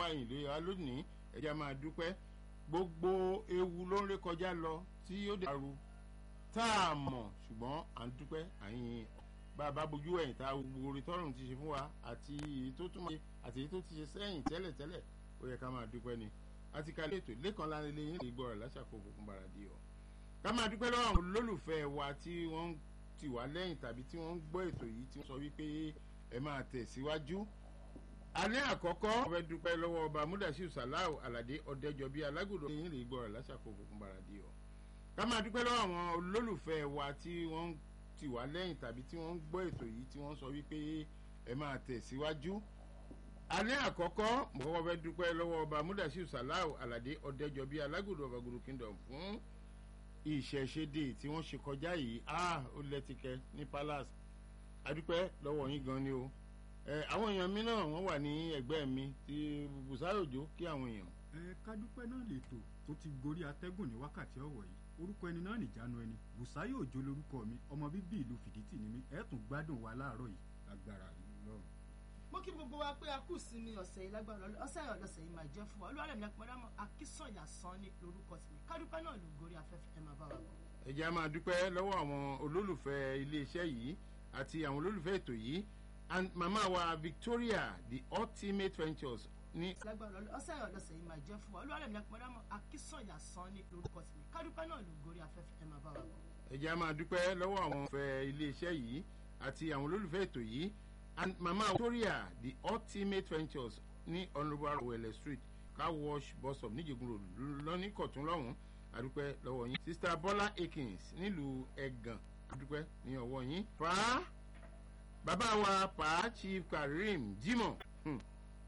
àyìnlé wa lónìí ẹ̀jẹ̀ máa dúpẹ́ gbogbo ewu ló ń ré kọjá lọ tí ó dàrú tá a mọ̀ ṣùgbọ́n à ń dúpẹ́ àyìn bá a bá bójú ẹ̀yìn tá a gbogbo orí tọ́rùn ti ṣe fún wa àti èyí tó tún máa àti èyí tó ti ṣe sẹ́yìn tẹ́lẹ̀tẹ́lẹ̀ ó yẹ ká máa dúpẹ́ ni àti ká létò lẹ́kàn lára ilé yín lè gbọ́ rẹ̀ láṣàkóso fún bàràdì ọ̀ ká máa dúpẹ́ lọ́wọ́ àwọn olólùfẹ́ wa tí wọ́n ń tì wá lẹ́yìn tàbí tí wọ́n ń gbọ́ ètò yìí tí wọ́n sọ wípé ẹ máa tẹ̀síwájú alẹ́ àkọ́kọ́ wọ́n fẹ́ dúpẹ́ lọ́wọ́ ọba mudasiu salau alade ọ̀dẹ́jọbí alágùdọ̀ yín lè gbọ́ rẹ̀ láṣàkóso fún bàràdì ọ̀ ká máa dúpẹ́ lọ́wọ́ àwọn olólùfẹ́ wa tí wọ́n ń tì wá lẹ́yìn tàbí tí wọ́n ń gbọ́ ètò yìí tí wọ́n sọ wípé ẹ máa tẹ̀síwájú alẹ́ àkọ́kọ́ mo kọ́kọ́ fẹ́ dúpẹ́ lọ́wọ́ ọba mudasiu salau alade ọ̀dẹ́jọbí alágùdọ̀ ọ̀bàgùdù kingdom fún ìṣẹ̀ṣẹ̀dẹ̀ tí wọ́n ṣe kọjá yìí ah ó lẹ́tìkẹ́ ní palace adúpẹ́ lọ́wọ́ yín gan ni o ẹ àwọn èèyàn mi náà wọ́n wà ní ẹgbẹ́ mi ti bùsáyòjó kí àwọn èèyàn. ẹ kádúpẹ́ náà lètò tó ti gorí atẹ́gùn ní wákàtí ọ̀wọ̀ yìí orúkọ ẹni náà nìjánu ẹni bùsáyò òjò lorúkọ mi ọmọ bíbí ìlú fìdítì ni mí ẹ tún gbádùn wa láàárọ̀ yìí agbára lọ́rùn. mo kí gbogbo wa pé a kù sí ní ọ̀sẹ̀ yìí lágbára ọ̀sẹ̀ yìí ọ̀dọ̀sẹ̀ yìí máa jẹ́ fún wa olúwarẹ̀ mi àpẹẹrẹ akínsọ̀yà san ní lórúkọ tèmi kádúpẹ́ náà ló gorí afẹ́fẹ́ ẹ máa bá wa bọ̀. ẹ jẹ́ a máa dúpẹ́ lọ́wọ́ àwọn olólùfẹ́ iléeṣẹ́ yìí àti àwọn olólùfẹ́ ètò yìí and mama wa victoria the ultimate ventures ní. lágbára ọ̀sẹ̀ yìí ọ̀dọ̀sẹ̀ yìí máa jẹ́ fún wa olúwarẹ̀ mi àpẹẹrẹ akínsọ̀yà san ní lórúkọ tèmi kádúpẹ́ náà ló gorí afẹ́fẹ́ ẹ máa bá wa bọ̀. ẹ jẹ́ a máa dúpẹ́ lọ́wọ́ àwọn olólùfẹ́ iléeṣẹ́ yìí àti àwọn olólùfẹ́ ètò yìí and mama victoria the ultimate ventures ní honourable awele street car wash bus stop níjẹ̀gùn road lọ́ní kọ̀tún lọ́hùn àdúpẹ́ lọ́wọ́ yín sista bọ́lá akins nílùú ẹ̀gàn àdúpẹ́ ní ọwọ́ yín pa bàbá wa pa chief karim jimoh hmm,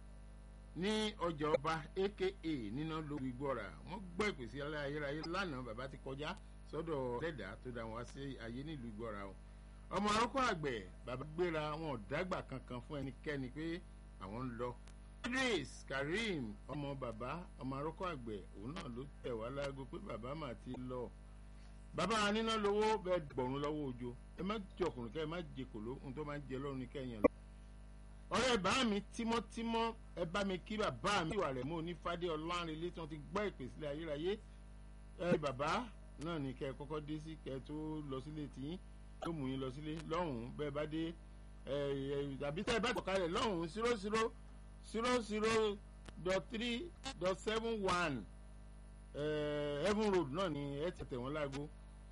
ní ọjà ọba aka níná lórí gbọ́ra wọ́n gbọ́ ìpèsè ayérayé lánàá bàbá ti kọjá sọ́dọ̀ lẹ́dà tó dá wọn sí ayé nílùú gbọ́ra o ọmọ arúgbó àgbẹ̀ bàbá gbéra wọn ò dágbà kankan fún ẹnikẹ́ni pé àwọn ń lọ. idris karim ọmọ bàbá ọmọ arúgbó àgbẹ̀ òun náà ló tẹ̀ wá láago pé bàbá mà ti lọ. bàbá níná lówó bẹ́ẹ̀ gbọ̀rún lọ́wọ́ òjò ẹ má jẹ ọkùnrin kẹ́ ẹ má jẹ kòló ohun tó máa ń jẹ lọ́rùn ní kẹ́yìn lọ. ọ̀rẹ́ bá mi tímọ́tímọ́ ẹ bá mi kí bàbá mi ìwà rẹ̀ mọ́ onífádé ọlọ́rin ilé tí wọ́n ti gbọ́ ìpèsè ayérayé ẹ bàbá náà ní kẹ́ ẹ kọ́kọ́ dé sí kẹ́ ẹ tó lọ sílé tiyín yóò mú yín lọ sílé lọ́hùn-ún bẹ́ẹ̀ bá dé tàbí tẹ́ ẹ bá tọ̀kalẹ̀ lọ́hùn-ún zero zero zero zero dot three dot seven one heaven road náà ni ẹ tẹ̀tẹ̀ wọ́n láago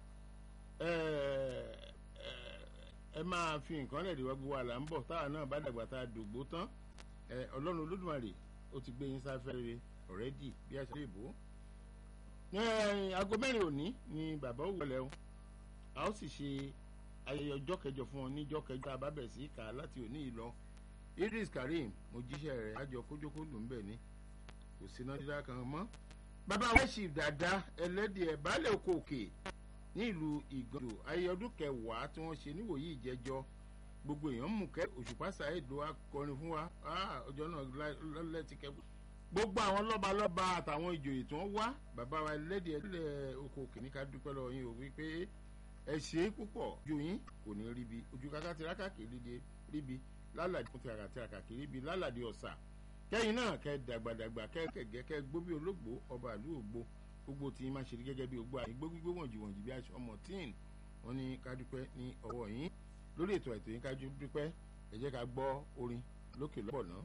ẹ máa fi nǹkan lẹ̀ dìwọ́ gbogbo àlà ń bọ̀ táwa náà bá dàgbà tá a dògbò tán ọlọ́run olódùmarè ó ti gbé yín sáfẹ́ rere ọ̀rẹ́dì bí a ṣe lè bò ó. aago mẹ́rin òní ni bàbá òwúrọ̀ o a ó sì ṣe ayẹyẹ ọjọ́ kẹjọ fún ọ níjọ́ kẹjọ tá a bá bẹ̀ sí kà á láti òní yìí lọ idris karim mo jíṣẹ́ rẹ̀ àjọ kójókó ló ń bẹ̀ ni kò sí iná dídá kan mọ́. bàbá wẹ́ṣì dada ẹlẹ́dìẹ̀ baálé oko òkè ní ìlú ìgbọ̀dọ̀ ayẹyẹ ọdún kẹwàá tí wọ́n ṣe níwòyí ìjẹjọ gbogbo èèyàn mú kẹ́ òṣùpá ṣàìdó akọrin fún wa ọjọ́ náà lẹ́tí kẹ́kọ̀ọ́ gbogbo àwọn lọ́balọ́ba àtàwọn ìjòyè tí wọ́n wá bàbá wa ẹlẹ́dìẹ̀ ẹlẹ́ oko òkè ní ká dúpẹ́ lọ́wọ́ yín o wípé ẹ ṣe é púpọ̀ ojú yín kò ní ríbi ojú kaka tiraka kìrìdì ríbi lálàdí fún tiraka tiraka kìrìbi lálàdí ọ̀sà kẹ́yìn náà kẹ́ dàgbàdàgbà kẹ́ kẹ̀gẹ́ kẹ́ gbóbi ológbò ọba ìlú ògbó gbogbo tí yín máa ṣe gẹ́gẹ́ bí ogbó àyè gbógbó wọ̀njì wọ̀njì bí aṣọ ọmọ tíìn wọn ní ká dúpẹ́ ní ọwọ́ yín lórí ètò ètò yín ká dúpẹ́ ẹ jẹ́ ká gbọ́ orin lókè lọ́bọ̀ náà.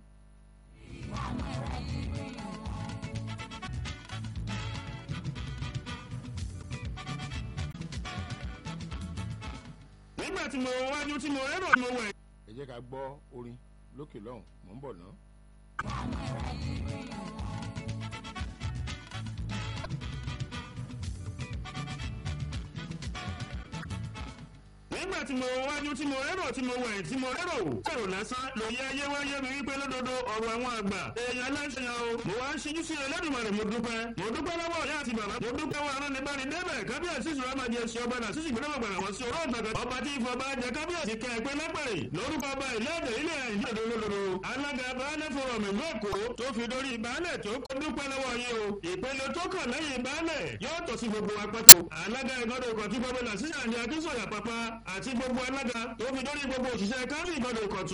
nígbà tí mo wájú tí mo rérò mo wẹ̀. ẹ jẹ́ ká gbọ́ orin lókè lọ́hùn mò ń bọ̀ náà. nígbà tí mo wájú tí mo rérò tí mo wẹ̀ tí mo rérò kẹrò lásán lòye ayé wáyé mi wípé lódodo ọ̀rọ̀ àwọn àgbà èèyàn aláṣẹyàn o mo wá ń ṣíjú sí ẹlẹ́dùnmarè mo dúpẹ́ mo dúpẹ́ lọ́wọ́ ìyá àti bàbá mo dúpẹ́ wọn arán ní bá ní débẹ̀ kábíyèsí ìṣòro máa jẹ sí ọba náà sísì gbọdọ̀ gbọdọ̀ wọ́n sí oró ìgbàgbọ́ ọba tí ìfọ̀ bá jẹ kábíyèsí kẹ ẹgbẹ́ lápẹ̀rẹ̀ lórúkọ ọba ìlẹ́ẹ̀dẹ̀ ilé ẹ̀yìn òdòdó alága baálẹ̀ fọ̀rọ̀ mi lóko tó fi dórí baálẹ̀ tó kó dúpẹ́ lọ́wọ́ yín o ìpele tó kàn lẹ́yìn baálẹ̀ yóò tọ́ sí gbogbo apẹ́tò alága ìgbọ́dọ̀ ìkọ̀tún gómìnà sísà ní akínsọ̀yà pápá àti gbogbo alága tó fi dórí gbogbo òṣìṣẹ́ kárí ìgbọ́dọ̀ ìkọ̀tún